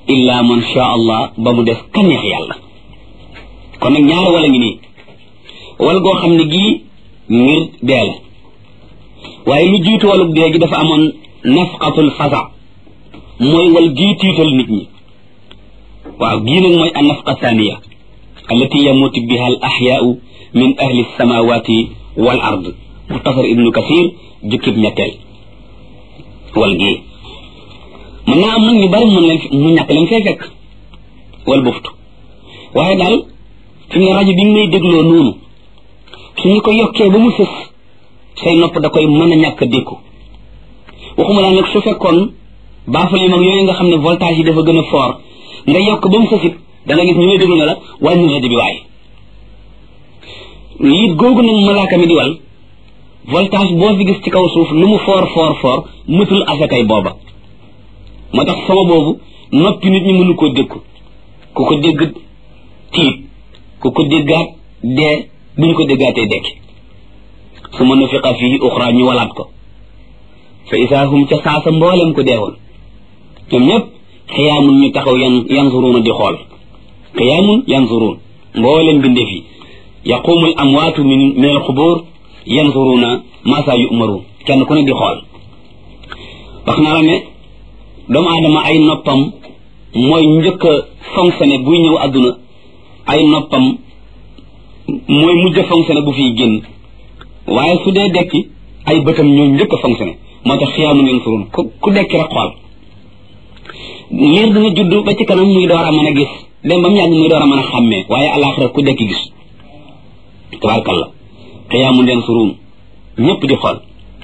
illa man sha allah ba mu def ka neex yàlla kon nag ñaari wala ngi nii wal goo xam ne gii ngir dee la waaye lu jiitu walug dee gi dafa amoon nafqatul fasa mooy wal gii tiital nit ñi waaw gii nag mooy an nafqa thaniya allati yamutu biha al axyaau min ahli samawati wal ard muxtasar ibnu kasir jukkib ñetteel wal gii mën naa am nag ñu bari mën leen mu ñàkk leen fay fekk wal buftu waaye daal fi mu ne rajo bi nga may dégloo noonu suñu ko yokkee ba mu sës say nopp da koy mën a ñàkk a dékku waxuma laa nag su fekkoon baafal yi mag yooyu nga xam ne voltage yi dafa gën a fort nga yokk ba mu sësit da nga gis ñu may déglu ne la wàññi rajo bi waaye liit googu nag malaaka mi di wal voltage boo fi gis ci kaw suuf lu mu fort fort fort mëtul asakay booba moo tax sama boobu noppi nit ñi mënu koo dékku ku ko dégg tiit ku ko déggaat dee duñ ko déggaatee dekki su ma nufiqa fii uxra ñu walaat ko fa isaa hum ca saasa mboolem ko deewoon ñoom ñëpp xiyaamun ñu taxaw yan yanzuruuna di xool xiyaamun yanzuruun mboolem bindeef yi yaqumu al amwaatu min min al xubur yanzuruuna maa saa yu'maruun kenn ku ne di xool wax naa la ne doomu aadama ay noppam mooy njëkk a fonctionné buy ñëw àdduna ay noppam mooy mujj a fonctionné bu fiy génn waaye su dee dekki ay bëtam ñoo njëkk a fonctionné moo tax xiyaamu ngeen surun ku ku dekki rek xool liir dina judd ba ci kanam muy door a mën a gis dem ba mu yàgg muy door a mën a xàmmee waaye alaaxira ku dekki gis tabaarkalla xiyaamu ngeen surun ñëpp di xool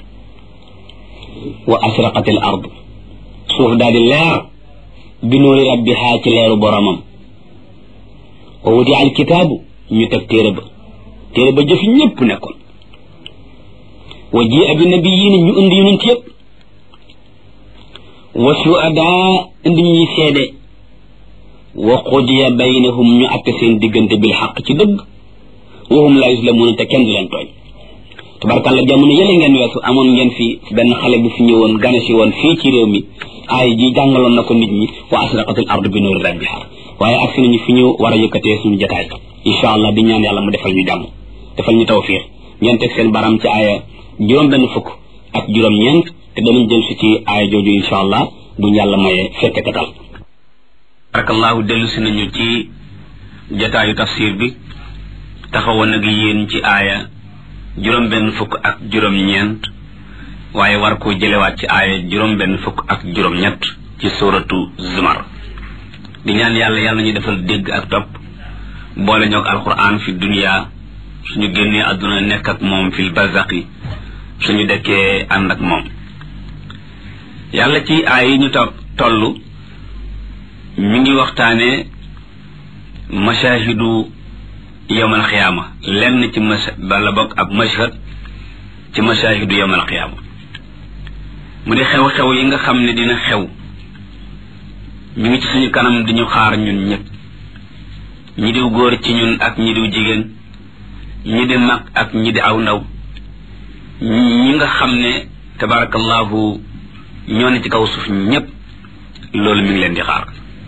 wa asraqatil ard suuf daal di leer bi nuuri rabbihaa ci leeru boromam wa wudi al kitaabu ñu teg téere ba téere ba jëfi ñëpp nekkoon wa ji abi nabiyiina ñu indi yonent yëpp wa suadaa indi ñuy seede wa qudiya baynahum ñu atte seen diggante bil xaq ci dëgg wa hum laa yuslamuuna te kenn du leen tooñ tabarkàlla jamono yële ngeen weesu amoon ngeen fi benn xale bu fi ñëwoon gane si woon fii ci réew mi aay ji jàngaloon na ko nit ñi wa asraqatil ardu bi nuuri rabbiha waaye agsi nañu fi ñu war a yëkkatee suñu jotaay incha allah di ñaan yàlla mu defal ñu jàmm defal ñu tawfiix ngeen teg seen baram ci aaya juróom benn fukk ak juróom ñeent te danañ jël si ci aaya jooju incha allah buñ yàlla mayee fekke katal barakallahu dellu si nañu ci jotaayu tafsir bi taxawoon ak yéen ci aaya juróom benn fukk ak juróom ñeent waaye war koo jëlewaat ci aaya juróom benn fukk ak juróom ñett ci suratu zumar di ñaan yàlla yàlla ñu defal dégg ak topp boole ñoog alquran fi dunia suñu génnee àdduna nekk ak moom fil barzaqi suñu dekkee ànd ak moom yàlla ci aay yi ñu to toll mi ngi waxtaane mashahidu yowmal xiyaama lenn ci mas bala bokk ab mashhad ci mashahidu yowmal xiyaama mu di xew-xew yi nga xam ne dina xew ñu ngi ci suñu kanam di ñu xaar ñun ñëpp ñi diw góor ci ñun ak ñi diw jigéen ñi di mag ak ñi di aw ndaw ñi nga xam ne tabarakallahu ñoo ne ci kaw suuf ñëpp loolu mi ngi leen di xaar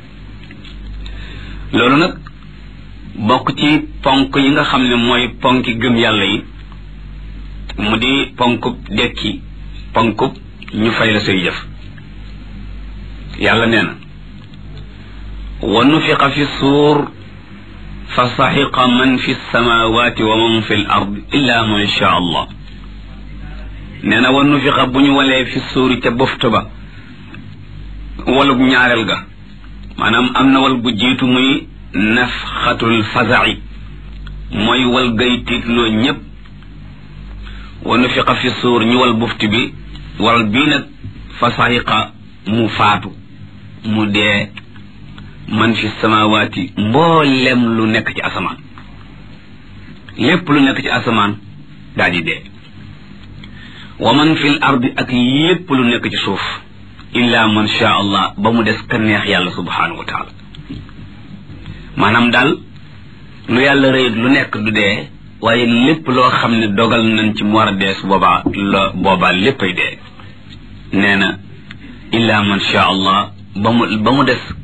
loolu nag bokk ci ponk yi nga xam ne mooy ponki gëm yàlla yi mu di ponkub dekki ponkub ñu fay la say jëf yàlla nee na wa nufiqa fi suur fa saxiqa man fi samawati wa man fi l ard illa man sha allah nee na wa nufiqa bu ñu walee fi suuri ca boftu ba walug ñaareel ga maanaam am na wal bu jiitu muy nafxatul fazaci mooy wal gay tiitloo ñépp wa nufiqa fi suur ñu wal bufti bi wal bii nag fa saxiqa mu faatu mu dee man fi samawaati mboolem lu nekk ci asamaan lépp lu nekk ci asamaan daal di dee wa man fi l ardi ak lépp lu nekk ci suuf illa man sha allah ba mu des ka neex yàlla subhanahu wa taala maanaam daal lu yàlla rëyit lu nekk du dee waaye lépp loo xam ne dogal nañ ci mu war a dee su boobaa la boobaa léppay dee nee na illa man sha allah ba mu ba mu des